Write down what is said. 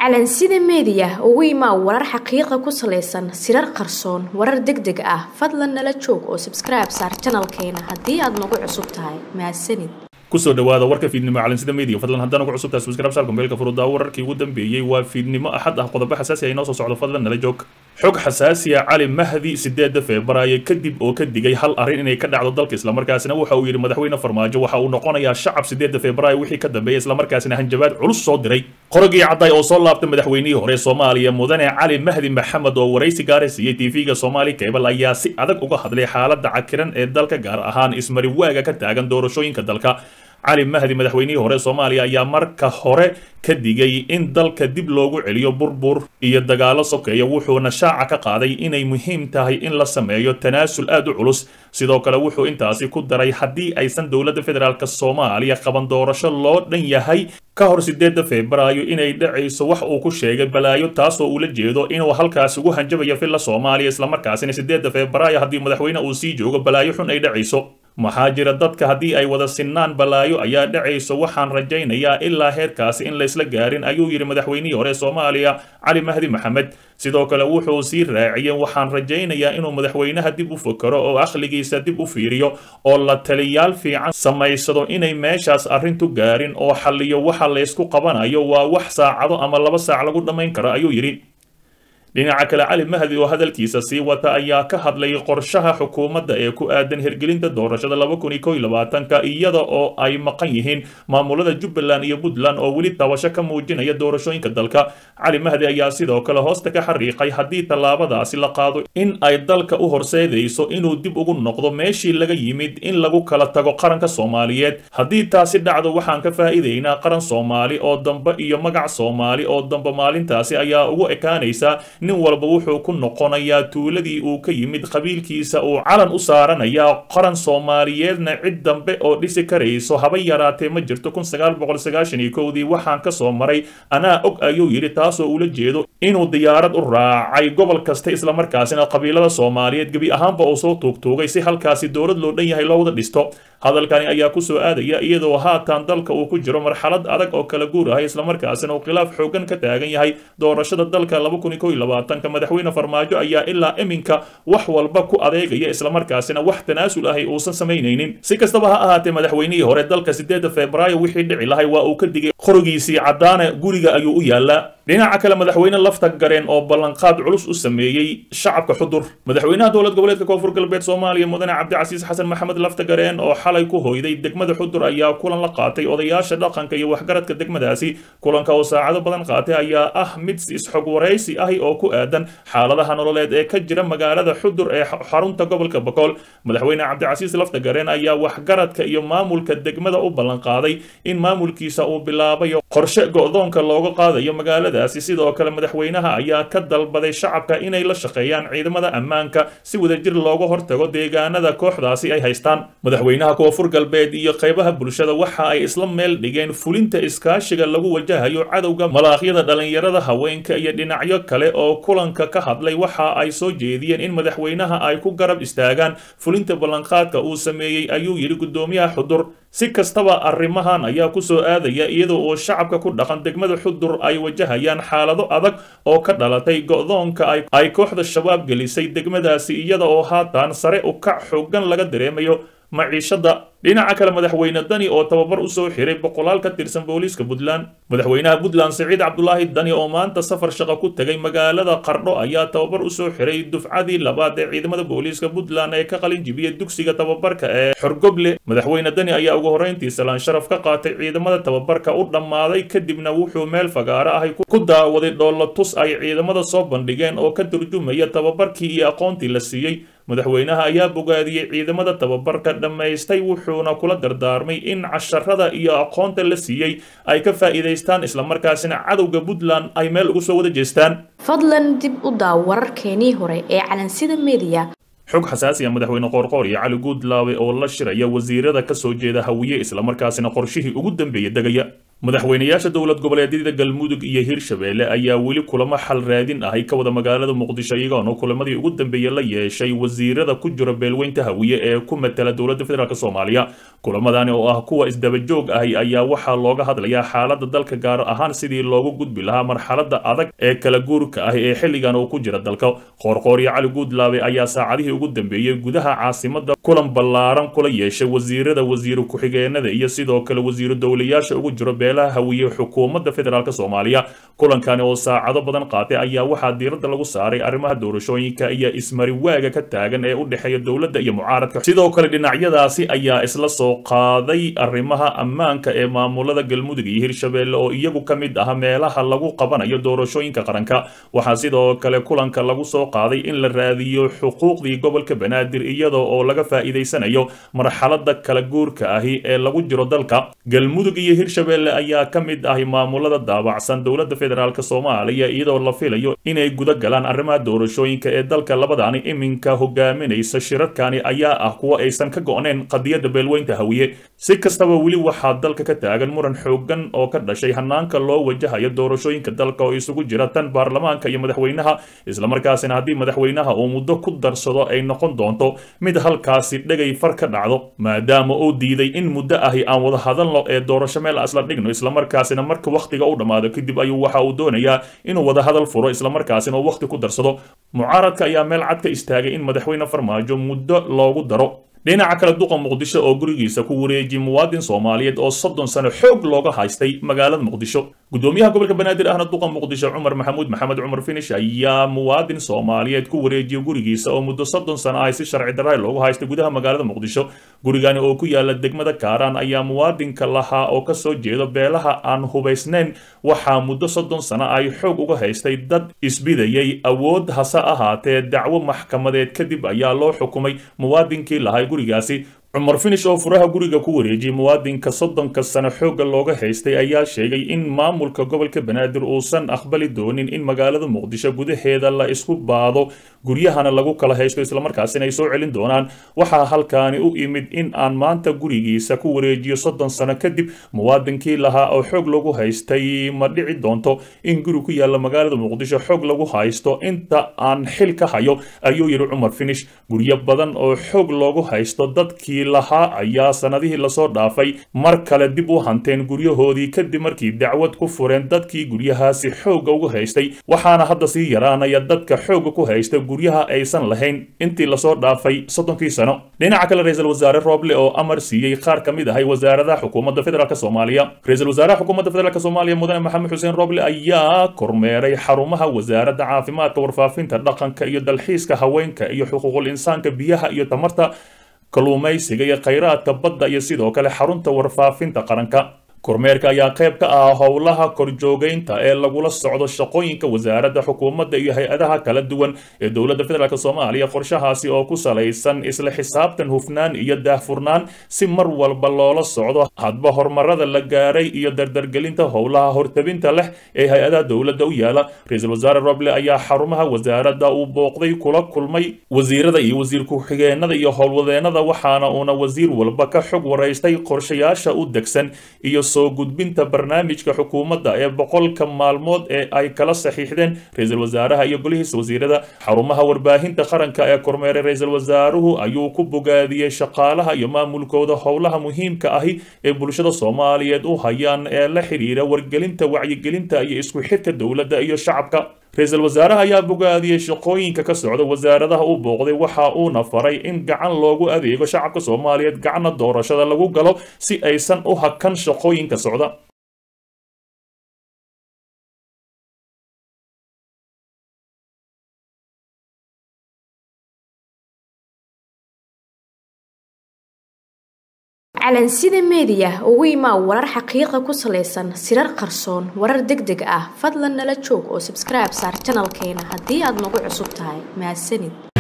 calansida meediya ugu imaa warar xaqiiqa ku salaysan sirar qarsoon warar deg deg ah fadlan nala joog oo sabskribe saar janalkeena haddii aad nagu cusub tahay mahadsanid kusoo dhawaada warka fiidnimo calansida media fadlan haddaan ugu cusubtahay subscribe saar kumbeelka furudaa wararkii ugu dambeeyey waa fiidnimo axad ah qodobo xasaasi ah inoo soo socdo fadlan nala joog xog xasaasiya cali mahdi sideeda febraayo kadib oo ka digay hal arrin inay ka dhacdo dalka islamarkaasina waxa uu yidhi madaxweyne farmaajo waxa uu noqonayaa shacab sideeda febraayo wixii ka dambeeya islamarkaasina hanjabaad culus soo diray qorogii cadday oo soo laabtay madaxweynihii hore soomaaliya mudane cali mahdi maxamed oo waraysi gaara siiyey tv-ga soomaali cable ayaa si adag uga hadlay xaaladda cakiran ee dalka gaar ahaan ismari waaga ka taagan doorashooyinka dalka cali mahdi madaxweynihii hore soomaaliya ayaa marka hore ka digay in dalka dib loogu celiyo burbur iyo dagaalo sokeeya wuxuuna shaaca ka qaaday inay muhiim tahay in la sameeyo tanaasul aad u culus sidoo kale wuxuu intaasi ku daray haddii aysan dowladda federaalk soomaaliya qaban doorasho loo dhan yahay ka hor sideeda febraayo inay dhacayso wax uu ku sheegay balaayo taasoo uula jeedo inuu halkaas ugu hanjabayo filla soomaaliya islamarkaasina sideeda febraayo haddii madaxweyne uu sii joogo balaayo xun ay dhacayso maxaa jira dadka haddii ay wada sinnaan balaayo ayaa dhacayso waxaan rajaynayaa ilaa heerkaasi in laysla gaarin ayuu yidhi madaxweynihii hore soomaaliya cali mahdi maxamed sidoo kale wuxuu sii raaciyey waxaan rajaynayaa inuu madaxweynaha dib u fakaro oo akhligiisa dib u fiiriyo oo la taliyaal fiican samaysado inay meeshaas arrintu gaarin oo xalliyo waxa laysku qabanayo waa wax saacado ama laba saac lagu dhammayn karo ayuu yidhi dhinaca kale cali mahdi oo hadalkiisa sii wata ayaa ka hadlay qorshaha xukuumadda ee ku aadan hirgelinta doorashada laba kun iyo kow iyo labaatanka iyada oo ay maqan yihiin maamulada jubbaland iyo puntland oo weli tabasho ka muujinaya doorashooyinka dalka cali mahdi ayaa sidoo kale hoosta ka xariiqay haddii tallaabadaasi la qaado in ay dalka u horseedayso inuu dib ugu noqdo meeshii laga yimid in lagu kala tago qaranka soomaaliyeed haddii taasi dhacdo waxaan ka faa'iidaynaa qaran soomaali oo dambe iyo magac soomaali oo dambe maalintaasi ayaa ugu ekaanaysa nin walba wuxuu ku noqonayaa tuuladii uu ka yimid qabiilkiisa uu calan u saaranayaa qaran soomaaliyeedna cid dambe oo dhisi karayso haba yaraatee ma jirto kun sagaal boqol sagaashan iyo kowdii waxaan ka soo maray anaa og ayuu yidhi taasoo ula jeedo inuu diyaarad u raacay gobol kasta islamarkaasina qabiilada soomaaliyeed gebi ahaanba uu soo tuugtuugay si halkaasi dowlad loo dhan yahay loo wada dhisto hadalkani ayaa kusoo aadaya iyadoo haatan dalka uu ku jiro marxalad adag oo kala guur ah islamarkaasina uu khilaaf xoogan ka taagan yahay doorashada dalka laba kun iyo kow iyo labaatanka madaxweyne farmaajo ayaa ilaa iminka wax walba ku adeegaya islamarkaasina wax tanaasul ahay uusan samaynaynin si kastaba ha ahaatee madaxweynihii hore dalka sideeda febraayo wixii dhici lahay waa uu ka digay qorigiisii caddaane guriga ayuu u yaalaa dhinaca kale madaxweyne lafta gareen oo ballanqaad culus u sameeyey shacabka xudur madaxweynaha dowlad goboleedka koonfur galbeed soomaaliya mudane cabdicasiis xasan maxamed lafta gareen oo xalay ku hoyday degmada xudur ayaa kulan la qaatay odayaasha dhaqanka iyo waxgaradka degmadaasi kulanka oo saacado badan qaatay ayaa ah mid isxog waraysi ahi oo ku aadan xaaladaha nololeed ee ka jira magaalada xudur ee xarunta gobolka bokool madaxweyne cabdicasiis lafta gareen ayaa waxgaradka iyo maamulka degmada u ballanqaaday in maamulkiisa uu bilaabayo qorshe go'doonka looga qaadayo magaalada sidoo kale madaxweynaha ayaa ka dalbaday shacabka inay la shaqeeyaan ciidamada ammaanka si wadajir looga hortago deegaanada kooxdaasi ay haystaan madaxweynaha koonfur galbeed iyo qaybaha bulshada waxa ay isla meel dhigeen fulinta iskaashiga lagu wajahayo cadowga malaaqyada dhalinyarada haweenka iyo dhinacyo kale oo kulanka ka hadlay waxa ay soo jeediyeen in madaxweynaha ay ku garab istaagaan fulinta ballanqaadka uu sameeyey ayuu yidhi guddoomiyaha xudur si kastaba arrimahan ayaa kusoo aadaya iyadoo uu shacabka ku dhaqan degmada xudur ay wajahayaan xaalado adag oo ka dhalatay go'doonka ay kooxda shabaab gelisay degmadaasi iyada oo haatan sare u kac xoogan laga dareemayo maciishada dhinaca kale madaxweyne dani oo tababar usoo xiray boqolaal ka tirsan booliiska puntland madaxweynaha puntland siciid cabdulaahi dani oo maanta safar shaqo ku tegay magaalada qardho ayaa tababar usoo xiray dufcadii labaad ee ciidamada booliiska puntland ee ka qalin jibiyay dugsiga tababarka ee xorgoble madaxweyne dani ayaa ugu horreyntii salaan sharaf ka qaatay ciidamada tababarka u dhammaaday kadibna wuxuu meel fagaaro ahay ku daawaday dhoolatus ay ciidamada soo bandhigeen oo ka turjumaya tababarkii iyo aqoontii la siiyey madaxweynaha ayaa bogaadiyey ciidamada tababarka dhammaystay wuxuuna kula dardaarmay in casharada iyo aqoonta la siiyey ay ka faa'iidaystaan islamarkaasina cadowga puntland ay meel ugu soo wada jeestaan fadlan dib u daaw wararkeenii hore ee calansida meediya xog xasaasi ah madaxweyne qoorqoor iyo cali guudlaawe oo la shiraya wasiirada ka soo jeeda hawiye islamarkaasina qorshihii ugu dambeeya degaya madaxweynayaasha dowlad goboleedyada galmudug iyo hirshabeelle ayaa weli kulamo xal raadin ahay ka wada magaalada muqdisho iyagoona kulamadii ugu dambeeyey la yeeshay wasiirada ku jira beelweynta hawiye ee ku matala dowladda federaalk soomaaliya kulamadani oo ah kuwa isdabajoog ahi ayaa waxaa looga hadlayaa xaalada dalka gaar ahaan sidii loogu gudbi lahaa marxalada adag ee kala guurka ah ee xilligan uu ku jira dalka qoorqooryo cali guudlaabe ayaa saacadihii ugu dambeeyey gudaha caasimada kulan ballaaran kula yeeshay wasiirada wasiiru ku-xigeenada iyo sidoo kale wasiiru dowlayaasha ugu jiro beelaha hawiye xukuumadda federaalk soomaaliya kulankani oo saacado badan qaatay ayaa waxaa diiradda lagu saaray arrimaha doorashooyinka iyo ismariwaaga ka taagan ee u dhexeeya dowladda iyo mucaaradka sidoo kale dhinacyadaasi ayaa isla soo qaaday arrimaha ammaanka ee maamulada galmudug iyo hirshabeelle oo iyagu ka mid ah meelaha lagu qabanayo doorashooyinka qaranka waxaa sidoo kale kulanka lagu soo qaaday in la raadiyo xuquuqdii gobolka banaadir iyadoo oo laga faa'iidaysanayo marxalada kala guurka ahi ee lagu jiro dalka galmudug iyo hirshabeelle ayaa ka mid ahi maamulada daabacsan dowladda federaalk soomaaliya iyadoo la filayo inay guda galaan arrimaha doorashooyinka ee dalka labadani iminka hogaaminaysa shirarkani ayaa ah kuwa aysan ka go-neen qadiyadda beelweynta hawiye si kastaba weli waxaa dalka ka taagan muran xoogan oo ka dhashay hanaanka loo wajahayo doorashooyinka dalka oo isugu jira tan baarlamaanka iyo madaxweynaha islamarkaasina haddii madaxweynaha uu muddo ku darsado ay noqon doonto mid halkaasi dhegay far ka dhacdo maadaama uu diiday in muddo ahi aan wada hadalno ee doorasho meel isla dhigno islamarkaasina marka wakhtiga u dhammaado kadib ayuu waxa uu doonayaa inuu wada hadal furo islamarkaasina uu wakhti ku darsado mucaaradka ayaa meel cad ka istaagay in madaxweyne farmaajo muddo loogu daro dhinaca kale duqa muqdisho oo gurigiisa ku wareejiyey muwaadin soomaaliyeed oo soddon sano xoog looga haystay magaalada muqdisho gudoomiyaha gobolka banaadir ahna duqa muqdisho cumar maxamuud maxamed cumar finish ayaa muwaadin soomaaliyeed ku wareejiyey gurigiisa oo muddo soddon sano ah si sharci darray loogu haystay gudaha magaalada muqdisho gurigani oo ku yaala degmada kaaraan ayaa muwaadinka lahaa oo kasoo jeedo beelaha aan hubaysnayn waxaa muddo soddon sano ay xoog uga haystay dad isbidayay awood hase ahaatee dacwo maxkamadeed kadib ayaa loo xukumay muwaadinkii lahay gurigaasi cumar finish oo furaha guriga ku wareejiyey muwaadinka soddonka sano xoogga looga haystay ayaa sheegay in maamulka gobolka banaadir uusan aqbali doonin in magaalada muqdisho gudaheeda la isku baado guryahana lagu kala haysto islamarkaasina ay soo celin doonaan waxaa halkaani u imid in aan maanta gurigiisa ku wareejiyo soddon sano kadib muwaadinkii lahaa oo xoog lagu haystay ma dhici doonto in guri ku yaalla magaalada muqdisho xoog lagu haysto inta aan xil ka hayo ayuu yidhi cumar finish guryo badan oo xoog loogu haysto dadkii lahaa ayaa sanadihii lasoo dhaafay mar kale dib u hanteen guryahoodii kadib markii dacwad ku fureen dadkii guryahaasi xoogga uga haystay waxaana hadda sii yaraanaya dadka xoogga ku haysta guryaha aysan lahayn intii lasoo dhaafay soddonkii sano dhinaca kale ra-iisul wasaare rooble oo amar siiyey qaar ka mid ahay wasaaradaha xukuumadda federaalk soomaaliya ra-iisul wasaaraha xukuumadda federaalk soomaaliya mudane maxamed xuseen rooble ayaa kormeeray xarumaha wasaaradda caafimaadka warfaafinta dhaqanka iyo dalxiiska haweenka iyo xuquuqul insaanka biyaha iyo tamarta kalluumaysiga iyo khayraadka badda iyo sidoo kale xarunta warfaafinta qaranka kormeerka ayaa qayb ka ah howlaha korjoogeynta ee lagula socdo shaqooyinka wasaaradda xukuumadda iyo hay-adaha kala duwan ee dowladda federaalk soomaaliya qorshahaasi oo ku salaysan isla xisaabtan hufnaan iyo daahfurnaan si mar walba loola socdo hadba horumarada la gaaray iyo dardargelinta howlaha hortabinta leh ee hay-adaha dowladda u yaala ra-iisul wasaare roble ayaa xarumaha wasaaradda uu booqday kula kulmay wasiirada iyo wasiir ku-xigeenada iyo howlwadeenada waxaana uuna wasiir walba ka xog waraystay qorshayaasha u degsan iyo soo gudbinta barnaamijka xukuumadda ee boqolka maalmood ee ay kala saxiixdeen ra-iisul wasaaraha iyo golihiisa wasiirada xarumaha warbaahinta qaranka ee kormeeray ra-iisul wasaaruhu ayuu ku bogaadiyey shaqaalaha iyo maamulkooda howlaha muhiimka ahi ee bulshada soomaaliyeed u hayaan ee la xidhiira wargelinta wacyigelinta iyo isku xidka dowladda iyo shacabka ra-iisul wasaaraha ayaa bogaadiyey shaqooyinka ka socda wasaaradaha u booqday waxa uuna faray in gacan loogu adeego shacabka soomaaliyeed gacanna doorashada lagu galo si aysan u hakan shaqooyinka socda calansida meediya ugu imaa warar xaqiiqa ku salaysan sirar qarsoon warar deg deg ah fadlan nala joog oo sabskribe saar janalkeena haddii aad nagu cusub tahay mahadsanid